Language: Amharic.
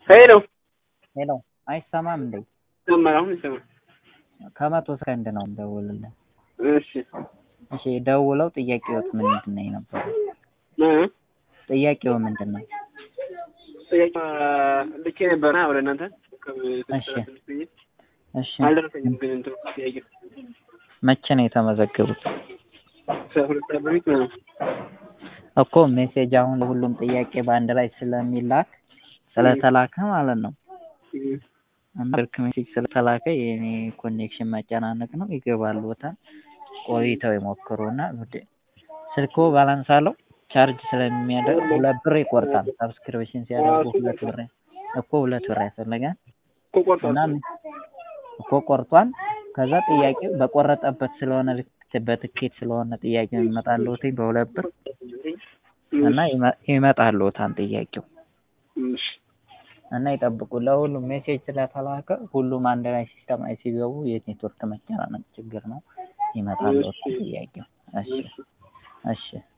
ሄሎ ሄሎ አይሰማም እንዴ? ይሰማል። አሁን ይሰማል። ከመቶ ሰከንድ ነው የምደውልልህ። እሺ እሺ ደውለው ጥያቄዎት ምንድን ነው የነበረው? እ ጥያቄው ምንድን ነው? ጥያቄ ልኬ ነበረ ወደ እናንተ እሺ እሺ አልደረሰኝም። ግን እንትኑ ጥያቄ መቼ ነው የተመዘገቡት? ከሁለት ሰዓት በፊት ነው። እኮ ሜሴጅ አሁን ሁሉም ጥያቄ በአንድ ላይ ስለሚላክ ስለተላከ ማለት ነው እና ስልክ ሜሴጅ ስለተላከ የኔ ኮኔክሽን መጨናነቅ ነው። ይገባሉ ቦታል ቆይተው ይሞክሩና ስልኮ ባላንስ አለው ቻርጅ ስለሚያደርግ ሁለት ብር ይቆርጣል። ሰብስክሪፕሽን ሲያደርጉ ሁለት ብር እኮ ሁለት ብር ያስፈልጋል እኮ ቆርጧል። እና እኮ ቆርጧል። ከዛ ጥያቄው በቆረጠበት ስለሆነ ልክ በትኬት ስለሆነ ጥያቄው ይመጣልዎት በሁለት ብር እና ይመጣልዎታል ጥያቄው እሺ እና ይጠብቁ። ለሁሉም ሜሴጅ ስለተላከ ሁሉም አንድ ላይ ሲስተም ላይ ሲገቡ የኔትወርክ መጨናነቅ ችግር ነው። ይመጣልዎታል ጥያቄው። እሺ እሺ